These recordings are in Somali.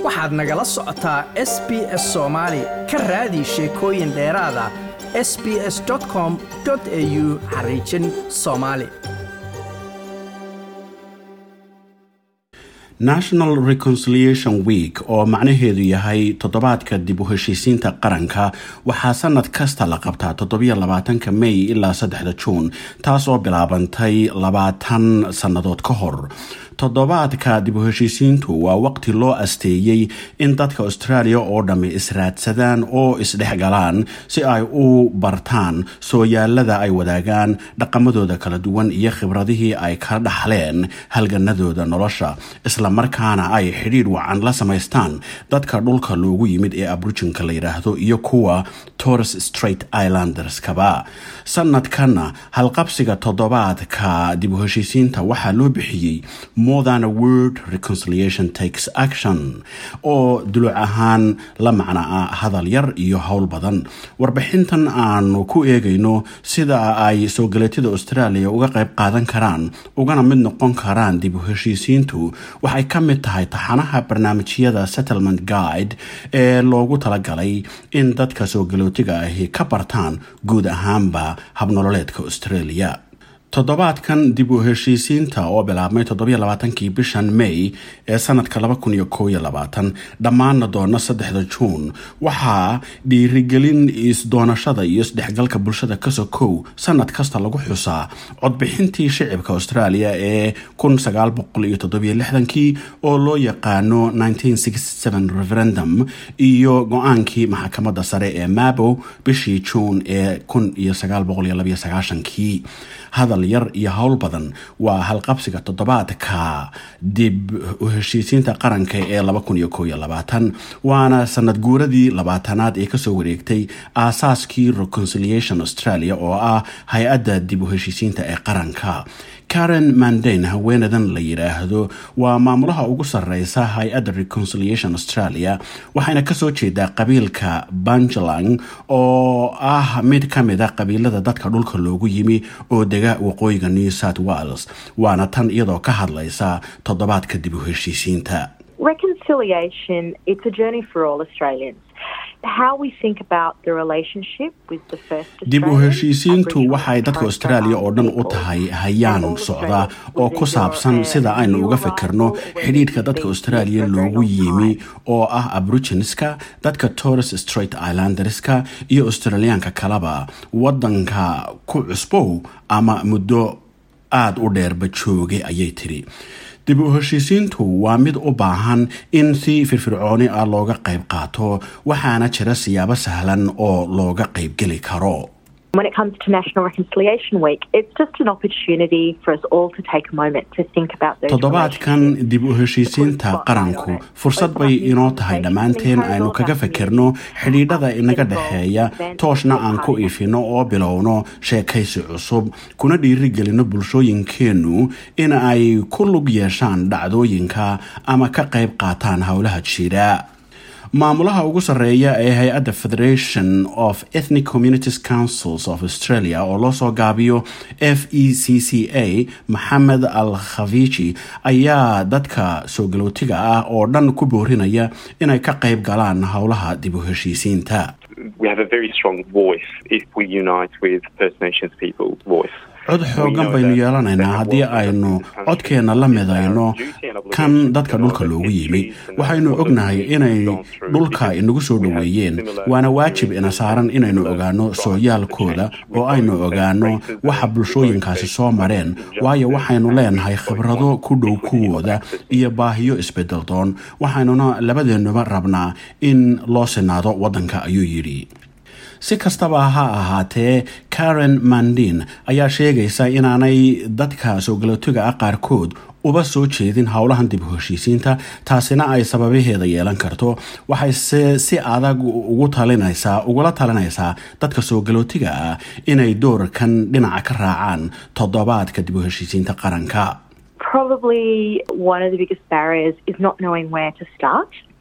waxaad nagala socotaa s b s soomaali ka raadi sheekooyin dheeraada s b s com au xariijin soomaali national reconciliation week oo macnaheedu yahay toddobaadka dib u heshiisiinta qaranka waxaa sanad kasta la qabtaa toddobiyo labaatanka may ilaa saddexda juun taas oo bilaabantay labaatan sannadood ka hor toddobaadka dib u heshiisiintu waa waqti loo asteeyey in dadka australia oo dhammi israadsadaan oo isdhexgalaan si ay u bartaan sooyaalada ay wadaagaan dhaqamadooda kala duwan iyo khibradihii ay ka dhaxleen halganadooda nolosha islamarkaana ay xidhiidh wacan la samaystaan dadka dhulka loogu yimid ee abrujinka la yidhaahdo iyo kuwa torres straight islanderskaba sanadkanna halqabsiga toddobaadka dib u heshiisiinta waxaa loo bixiyey more than a word reconciliation takes action oo duluc ahaan la macna ah hadal yar iyo howl badan warbixintan aanu ku eegayno sida ay soo galeetyada australia uga qayb qaadan karaan ugana mid noqon karaan dib u heshiisiintu waxay ka mid tahay taxanaha barnaamijyada settlement guide ee loogu talagalay in dadka soo galootiga ahi ka bartaan guud ahaanba habnololeedka australia toddobaadkan dib u heshiisiinta oo bilaabmay toddobaaatankii bishan may ee sanadka dhammaana doona saddexda juun waxaa dhiirigelin isdoonashada iyo isdhexgalka bulshada kasokow sanad kasta lagu xusaa codbixintii shicibka australia ee kii oo loo yaqaano referendum iyo go-aankii maxkamadda sare ee mabo bishii juun ee kii hadal yar iyo howl badan waa halqabsiga toddobaadka dib u heshiisiinta qaranka ee waana sanad guuradii labaatanaad ee kasoo wareegtay aasaaskii reconciliation australia oo ah hay-adda dib u heshiisiinta ee qaranka karen mandain haweenadan la yidhaahdo waa maamulaha ugu sareysa hay-adda reconciliation australia waxayna kasoo jeedaa qabiilka banjalang oo ah mid ka mid a qabiilada dadka dhulka loogu yimi oo dega waqooyiga new south wales waana tan iyadoo ka hadlaysa toddobaadka dib u heshiisiinta Reconciliation, it's a journey for all Australians. How we think about the relationship with the first dib u Australians, heshiisiintu Aboriginal waxay and dadka Torres Strait australia oo dhan u Islander tahay people, hayaan and all socda Australians oo within ku saabsan your, sida uh, aynu new uga fikirno arrival, whether xidhiidhka you've dadka been australia here for a very loogu long yimi time. oo ah aboriginiska dadka torres straight islanderska iyo australiyaanka kaleba wadanka ku cusbow ama muddo aada u dheerba joogay ayay tiri dib u heshiisiintu waa mid u baahan in si firfircooni ah looga qayb qaato waxaana jira siyaabo sahlan oo looga qaybgeli karo When it comes to National Reconciliation Week, it's just an opportunity for us all to take a moment to think about those toddobaadkan relationships. dib u heshiisiinta qaranku fursad bay inoo tahay dhammaanteen aynu kaga fikirno xidhiidhada inaga dhexeeya tooshna aan ku ifino oo bilowno sheekaysi cusub kuna dhiirigelino bulshooyinkeennu in ay ku lug yeeshaan dhacdooyinka ama ka qayb qaataan howlaha jira maamulaha ugu sarreeya ee hay-adda federation of ethnic communities councils of australia oo loo soo gaabiyo f e c c a maxamed al khaviiji ayaa dadka soo galootiga ah oo dhan ku boorinaya inay ka qayb galaan howlaha dib u heshiisiinta we have a very strong voice if we unite with First Nations people's voice. cod xoogan baynu yeelanaynaa haddii aynu codkeenna la midayno kan dadka dhulka loogu yimi waxaynu ognahay inay dhulka inagu soo dhoweeyeen waana waajib ina saaran inaynu ogaano sooyaalkooda oo aynu ogaano waxa bulshooyinkaasi soo mareen waayo waxaynu leenahay khibrado ku dhow kuwooda iyo baahiyo isbedeldoon waxaynuna labadeennuba rabnaa in loo sinaado waddanka ayuu yidhi si kastaba ha ahaatee karen mandin ayaa sheegaysa inaanay dadka soo galootiga ah qaarkood uba soo jeedin howlahan dib u heshiisiinta taasina ay sababaheeda yeelan karto waxayse si adag ugu talinaysaa ugula talinaysaa dadka soo galootiga ah inay doorkan dhinaca ka raacaan toddobaadka dib u heshiisiinta qaranka Probably one of the biggest barriers is not knowing where to start.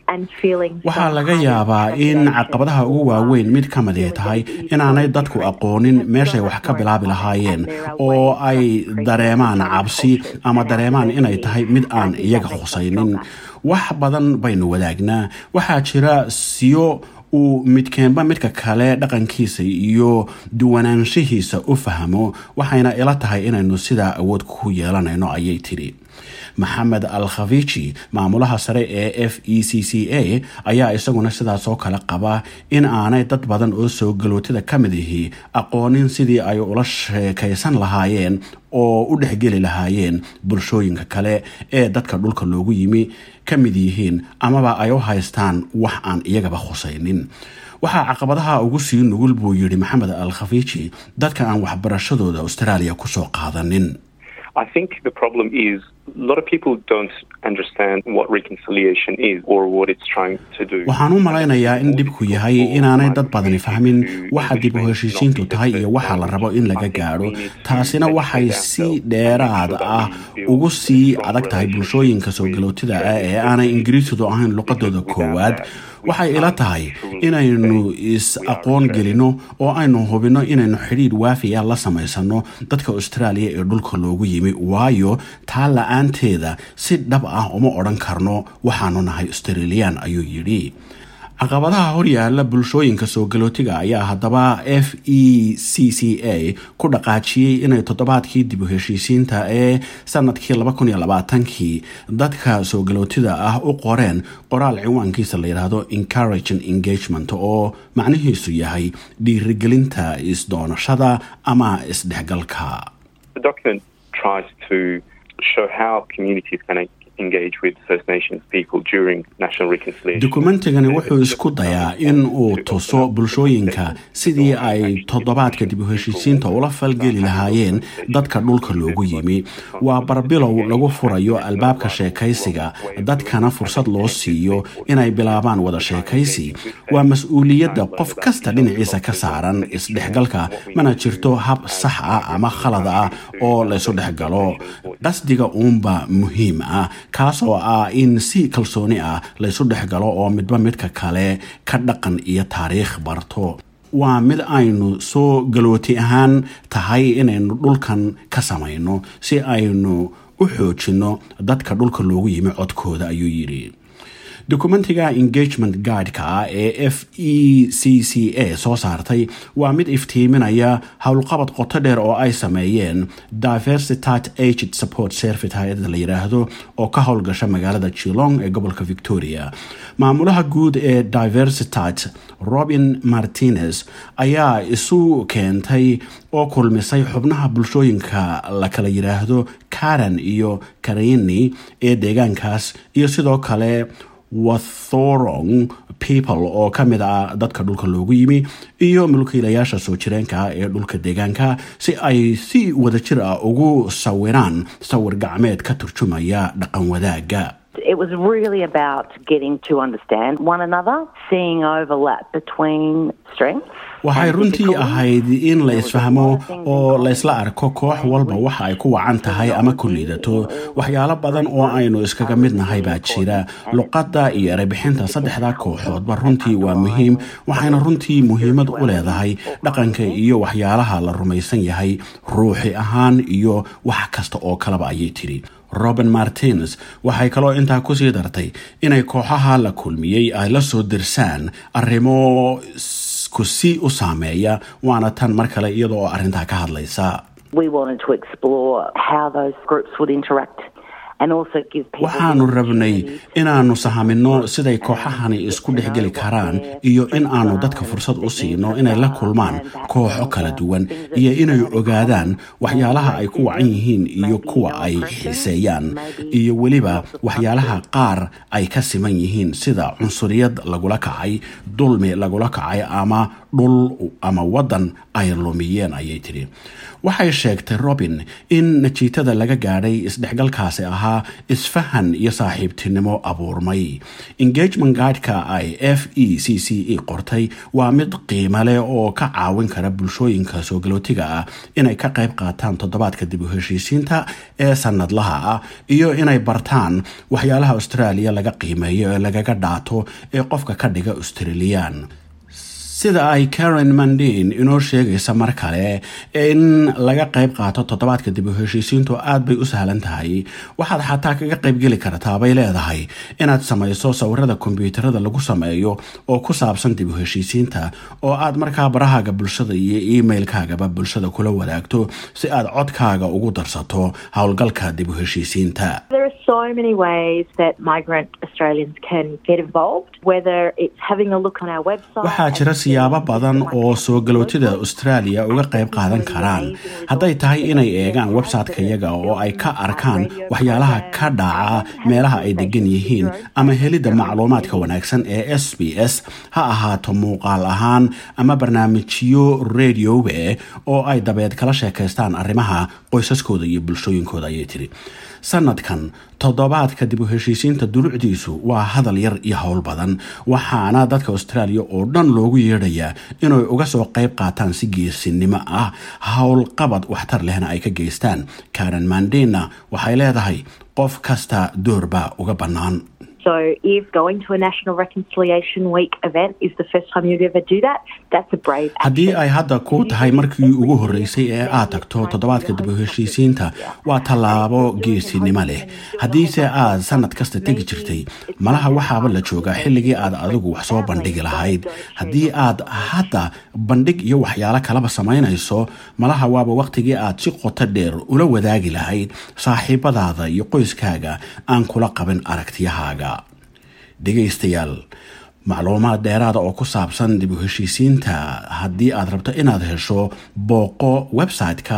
and feeling waxaa some laga kind of yaabaa in trepidation caqabadaha ugu or, waaweyn um, mid ka mid ay tahay inaanay dadku aqoonin meeshay wax ka bilaabi lahaayeen oo ay dareemaan cabsi ama dareemaan inay tahay mid aan iyaga khusaynin wax badan baynu wadaagnaa waxaa jira siyo uu midkeenba midka kale dhaqankiisa iyo duwanaanshihiisa u fahmo waxayna ila tahay inaynu sidaa awood ku yeelanayno ayay tidhi maxamed al khafiiji maamulaha sare ee f e c c a ayaa isaguna sidaasoo kale qaba in aanay dad badan oo soo galootida ka mid ihi aqoonin sidii ay ula sheekaysan lahaayeen oo u dhexgeli lahaayeen bulshooyinka kale ee dadka dhulka loogu yimi ka mid yihiin amaba ay u haystaan wax aan iyagaba khusaynin waxaa caqabadaha ugu sii nugul buu yidhi maxamed al khafiiji dadka aan waxbarashadooda australia kusoo qaadanin I think the problem is a lot of people don't understand what reconciliation is or what it's trying to do. waxaan u malaynayaa in dhibku yahay inaanay dad badani fahmin waxa dib u heshiisiintu tahay iyo waxa la rabo in laga gaadho taasina waxay si dheeraad ah ugu sii adag tahay bulshooyinka soo galootida ah ee aanay ingiriisidu ahayn luqadooda koowaad waxay ila tahay inaynu is aqoon gelino oo aynu hubino inaynu xidhiidh waafiya la samaysano dadka australia ee dhulka loogu yimi waayo taa la-aanteeda si dhab ah uma odhan karno waxaanu nahay australian ayuu yidhi caqabadaha horyaala bulshooyinka soo galootiga ayaa haddaba f e c c a ku dhaqaajiyey inay toddobaadkii dib u heshiisiinta ee sanadkii kii dadka soo galootida ah u qoreen qoraal ciwaankiisa la yidhaahdo encouraging engagement oo macnihiisu yahay dhiirigelinta isdoonashada ama isdhexgalka The document tries to show how communities can engage with First Nations people during national reconciliation. dukumentigani wuxuu isku dayaa in uu tuso bulshooyinka sidii ay toddobaadka dib u heshiisiinta ula falgeli lahaayeen dadka dhulka loogu yimi waa barbilow lagu furayo albaabka sheekaysiga dadkana fursad loo siiyo inay bilaabaan wada sheekaysi waa mas-uuliyadda qof kasta dhinaciisa ka saaran isdhexgalka mana jirto hab sax ah ama khalad ah oo laysu dhexgalo qasdiga uunba muhiim ah kaasoo ah in si kalsooni ah laysu dhexgalo oo midba midka kale ka dhaqan iyo taariikh barto waa mid aynu soo galooti ahaan tahay inaynu dhulkan ka samayno si aynu u xoojinno dadka dhulka loogu yimi codkooda ayuu yidhi dokumentiga engagement guideka ah ee f e c c a soo saartay waa mid iftiiminaya howlqabad qoto dheer oo ay sameeyeen diversitat aged support service hay-ada la yidhaahdo oo ka howlgasha magaalada chilong ee gobolka victoria maamulaha guud ee diversitat robin martinez ayaa isu keentay oo kulmisay xubnaha bulshooyinka la kala yidhaahdo karen iyo karini ee deegaankaas iyo sidoo kale wathorong people oo ka mid ah dadka dhulka loogu yimi iyo mulkiilayaasha soo jireenka ah ee dhulka deegaanka si ay si wadajir ah ugu sawiraan sawir gacmeed ka turjumaya dhaqan wadaagga It was really about getting to understand one another, seeing overlap between strengths. waxay runtii ahayd in la isfahmo oo laysla arko koox walba waxa ay ku wacan tahay ama ku liidato waxyaalo badan oo aynu iskaga mid nahay baa jira luqadda iyo erebixinta saddexda kooxoodba runtii waa muhiim waxayna runtii muhiimad u leedahay dhaqanka iyo waxyaalaha la rumaysan yahay ruuxi ahaan iyo wax kasta oo kaleba ayay tidhi robin martins waxay kaloo intaa kusii dartay inay kooxaha la kulmiyey ay la soo dirsaan arrimo kusi u saameeya waana tan mar kale iyada oo arrintaa ka hadlaysa We wanted to explore how those groups would interact and also give people. waxaanu rabnay inaannu sahamino siday kooxahani isku dhexgeli karaan iyo in aanu dadka fursad u siino inay la kulmaan kooxo kala duwan iyo inay ogaadaan waxyaalaha ay ku wacan yihiin iyo kuwa ay xiiseeyaan iyo weliba waxyaalaha qaar ay ka siman yihiin sida cunsuriyad lagula kacay dulmi lagula kacay ama dhul ama waddan ay lumiyeen ayay tidhi waxay sheegtay robin in najiitada laga gaadhay isdhexgalkaasi ahaa isfahan iyo saaxiibtinimo abuurmay engagement guideka ay f e c c e qortay waa mid qiimo leh oo ka caawin kara bulshooyinka soo galootiga ah inay ka qayb qaataan toddobaadka dib u heshiisiinta ee sanadlaha ah iyo inay bartaan waxyaalaha australia laga qiimeeyo ee lagaga dhaato ee qofka ka dhiga australian sida ay karen mandin inoo sheegaysa mar kale in laga qayb qaato toddobaadka dib u heshiisiintu aad bay u sahlan tahay waxaad xataa kaga qaybgeli kartaa bay leedahay inaad samayso sawirada kombyuutarada lagu sameeyo oo ku saabsan dib u heshiisiinta oo aad markaa barahaaga bulshada iyo emailkaagaba bulshada kula wadaagto si aad codkaaga ugu darsato howlgalka dib u heshiisiinta There are so many ways that migrant Australians can get involved, whether it's having a look on our website. waxaa jira siyaabo badan oo soo galootida australia uga qayb qaadan karaan hadday tahay inay eegaan website-ka yaga oo ay ka arkaan waxyaalaha ka dhaca meelaha ay degan yihiin ama helidda macluumaadka wanaagsan ee s b s ha ahaato muuqaal ahaan ama barnaamijyo radiowe oo ay dabeed kala sheekaystaan arrimaha qoysaskooda iyo bulshooyinkooda ayay tiri sanadkan toddobaadka dib u heshiisiinta dulucdiisu waa hadal yar iyo howl badan waxaana dadka australia oo dhan loogu yeedhayaa inay uga soo qayb qaataan si geesinimo ah howlqabad waxtar lehna ay ka geystaan karen mandina waxay leedahay qof kasta doorbaa uga bannaan So if going to a National Reconciliation Week event is the first time you'd ever do that, that's a brave action. haddii ay hadda ku tahay markii ugu horreysay ee aad tagto toddobaadka dib u heshiisiinta waa tallaabo geesinimo leh haddiise aad sanad kasta tegi jirtay malaha waxaaba la joogaa xilligii aad adigu wax soo bandhigi lahayd haddii aad hadda bandhig iyo waxyaalo kalaba samaynayso malaha waaba waqtigii aad si qoto dheer ula wadaagi lahayd saaxiibadaada iyo qoyskaaga aan kula qabin aragtiyahaaga dhegaystayaal macluumaad dheeraada oo ku saabsan dib u heshiisiinta haddii aad rabto inaad hesho booqo website-ka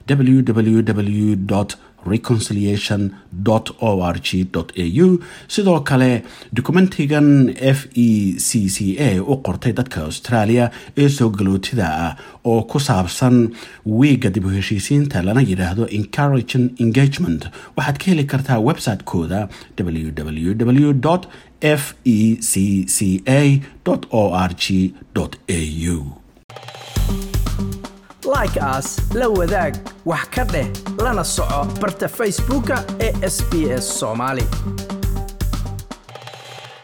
www reconciliation o r g au sidoo kale dokumentigan f e c c a u qortay dadka australia ee soo galootida ah oo ku saabsan wiiga dib u heshiisiinta lana yidhaahdo encouraging engagement waxaad ka heli kartaa website-kooda www f e c c a o r g au like as la wadaag wax ka dheh lana soco barta facebooka ee sbs somali